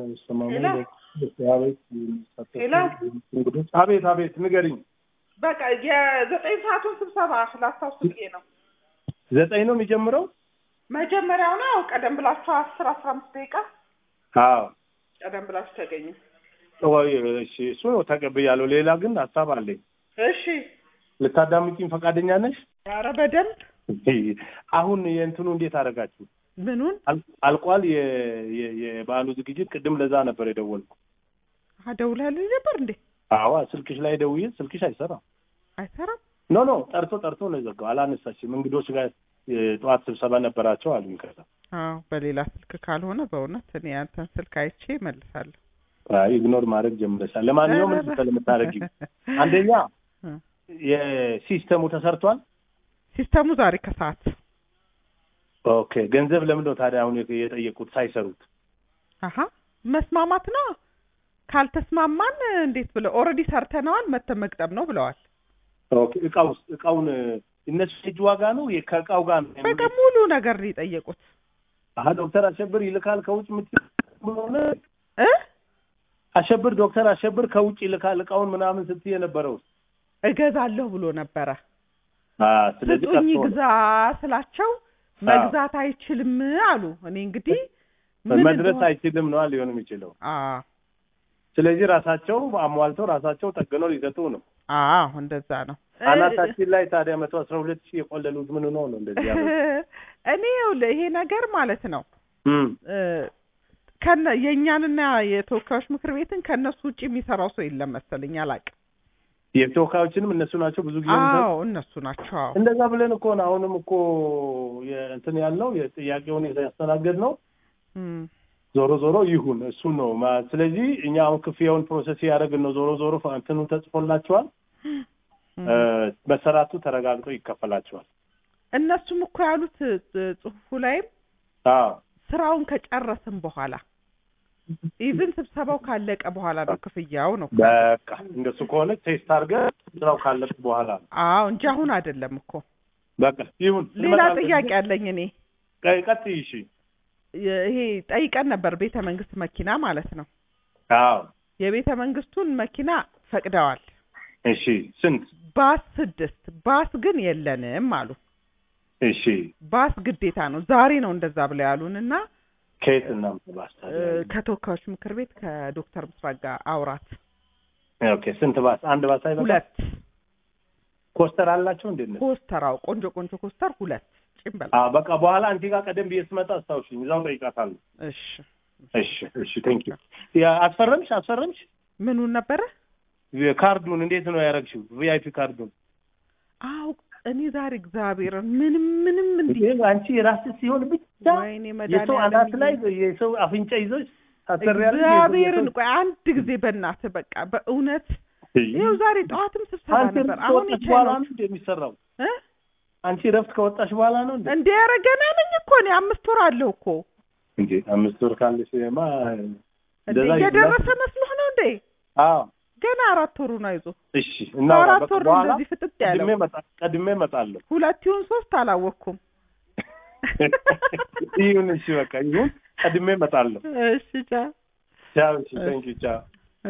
ሄሎ ሄሎ እንግዶች አቤት አቤት ንገሪኝ። በቃ የዘጠኝ ሰዓቱን ስብሰባ ላስታውስ ብዬ ነው። ዘጠኝ ነው የሚጀምረው? መጀመሪያው ነው ቀደም ብላችሁ አስር አስራ አምስት ደቂቃ አዎ ቀደም ብላችሁ ተገኙ። ወይ እሺ፣ እሱ ነው ተቀብያለሁ። ሌላ ግን ሀሳብ አለኝ። እሺ ልታዳምጪኝ ፈቃደኛ ነሽ? ኧረ በደንብ አሁን የእንትኑ እንዴት አደረጋችሁ? ምኑን አል- አልቋል የ- የ- የበዓሉ ዝግጅት? ቅድም ለዛ ነበር የደወልኩ። አደውላለሁ ነበር እንዴ? አዋ ስልክሽ ላይ ደውዬ ስልክሽ አይሰራም። አይሰራም። ኖ ኖ ጠርቶ ጠርቶ ነው የዘጋው። አላነሳሽም። እንግዶች ጋር የጠዋት ስብሰባ ነበራቸው አሉኝ። ከዛ አዎ በሌላ ስልክ ካልሆነ በእውነት እኔ ያንተን ስልክ አይቼ እመልሳለሁ። አይ ኢግኖር ማድረግ ጀምረሻል። ለማንኛውም ምን መሰለህ የምታደርጊው አንደኛ የሲስተሙ ተሰርቷል። ሲስተሙ ዛሬ ከሰዓት ኦኬ ገንዘብ ለምን ነው ታዲያ አሁን የጠየቁት ሳይሰሩት? አሀ መስማማት ነው። ካልተስማማን እንዴት ብለው ኦልሬዲ ሰርተነዋል መተን መግጠም ነው ብለዋል። ኦኬ እቃው እቃውን እነሱ እጅ ዋጋ ነው የ- ከእቃው ጋር ነው በቃ ሙሉ ነገር ነው የጠየቁት አሀ ዶክተር አሸብር ይልካል ከውጭ ምት ብሎነ እ አሸብር ዶክተር አሸብር ከውጭ ይልካል እቃውን ምናምን ስትይ የነበረው እገዛለሁ ብሎ ነበረ። አ ስለዚህ ስጡኝ ጠፍቶ ነው። ግዛ ስላቸው መግዛት አይችልም አሉ። እኔ እንግዲህ ምን መድረስ እንደሆነ- አይችልም ነው ሊሆን የሚችለው። አዎ ስለዚህ ራሳቸው አሟልተው ራሳቸው ጠግነው ሊሰጡ ነው። አዎ እንደዛ ነው። አናታችን ላይ ታዲያ መቶ አስራ ሁለት ሺህ የቆለሉት ምን ነው ነው እንደዚህ ያሉት? እኔ ይኸውልህ ይሄ ነገር ማለት ነው እም እ፣ ከነ የእኛንና የተወካዮች ምክር ቤትን ከእነሱ ውጭ የሚሰራው ሰው የለም መሰለኝ አላውቅም። የተወካዮችንም እነሱ ናቸው ብዙ ጊዜ የሚሰጡት። አዎ እነሱ ናቸው። አዎ እንደዛ ብለን እኮ ነው አሁንም እኮ እንትን ያልነው የጥያቄውን ያስተናገድ ነው። እም፣ ዞሮ ዞሮ ይሁን እሱን ነው ማ- ስለዚህ እኛ አሁን ክፍያውን ፕሮሰስ ያደረግን ነው። ዞሮ ዞሮ እንትኑ ተጽፎላቸዋል። እም። እ፣ መሰራቱ ተረጋግጦ ይከፈላቸዋል። እነሱም እኮ ያሉት እ፣ ጽሁፉ ላይም አዎ ስራውን ከጨረስን በኋላ ኢቭን ስብሰባው ካለቀ በኋላ ነው ክፍያው ነው። በቃ እንደሱ ከሆነ ቴስት አድርገህ ስራው ካለቅ በኋላ ነው። አዎ እንጂ አሁን አይደለም እኮ። በቃ ይሁን። ሌላ እንመጣለን። ጥያቄ አለኝ እኔ ቀ- ቀጥይ። እሺ። የ- ይሄ ጠይቀን ነበር ቤተ መንግስት መኪና ማለት ነው። አዎ የቤተ መንግስቱን መኪና ፈቅደዋል። እሺ። ስንት? ባስ ስድስት ባስ ግን የለንም አሉ። እሺ። ባስ ግዴታ ነው። ዛሬ ነው እንደዛ ብለው ያሉን እና ከየት እናምጣ እ፣ ባስ? ከተወካዮች ምክር ቤት ከዶክተር ምስራቅ ጋር አውራት ኦኬ። ስንት ባስ? አንድ ባስ አይበቃም? ሁለት ኮስተር አላቸው እንዴ? እነሱ? ኮስተራው ቆንጆ ቆንጆ ኮስተር ሁለት ጭንበል አዎ በቃ በኋላ አንቺ ጋር ቀደም ብዬ ስመጣ አስታውሽኝ፣ እዛው ጠይቃታለሁ። እሺ እሺ እሺ። ቴንክ ዩ። አስፈረምሽ አስፈረምሽ? ምኑን ነበረ? ካርዱን እንዴት ነው ያደረግሽው? ቪአይፒ ካርዱን አው እኔ ዛሬ እግዚአብሔር ምንም ምንም እንዲ ይሄ አንቺ የራስሽ ሲሆን ብቻ ወይኔ የሰው አናት ላይ መድኃኒዓለም የሰው አፍንጫ ይዞሽ ታሰሪያለሽ። እግዚአብሔርን ቆይ አንድ ጊዜ በእናትህ በቃ በእውነት ይኸው ዛሬ ጠዋትም ስብሰባ አንቺ ነበር። ረፍት አሁን ከወጣሽ በኋላ ይቻላል ነው እንደ የሚሰራው? እ አንቺ ረፍት ከወጣሽ በኋላ ነው እንዴ? እንዴ ኧረ ገና ነኝ እኮ እኔ አምስት ወር አለሁ እኮ እንዴ አምስት ወር ካለሽ ማ እንዴ እንደዛ እየደረሰ መስሎህ ነው እንዴ? አዎ ገና አራት ወሩ ነው አይዞህ። እሺ። እና አራት ወር ነው በኋላ እንደዚህ ፍጥጥ ያለው። ቀድሜ መጣ ቀድሜ እመጣለሁ። ሁለት ይሁን ሶስት አላወቅኩም። ይሁን እሺ፣ በቃ ይሁን። ቀድሜ እመጣለሁ። እሺ ቻው። ቻው። እሺ፣ ቴንክ ዩ ቻው።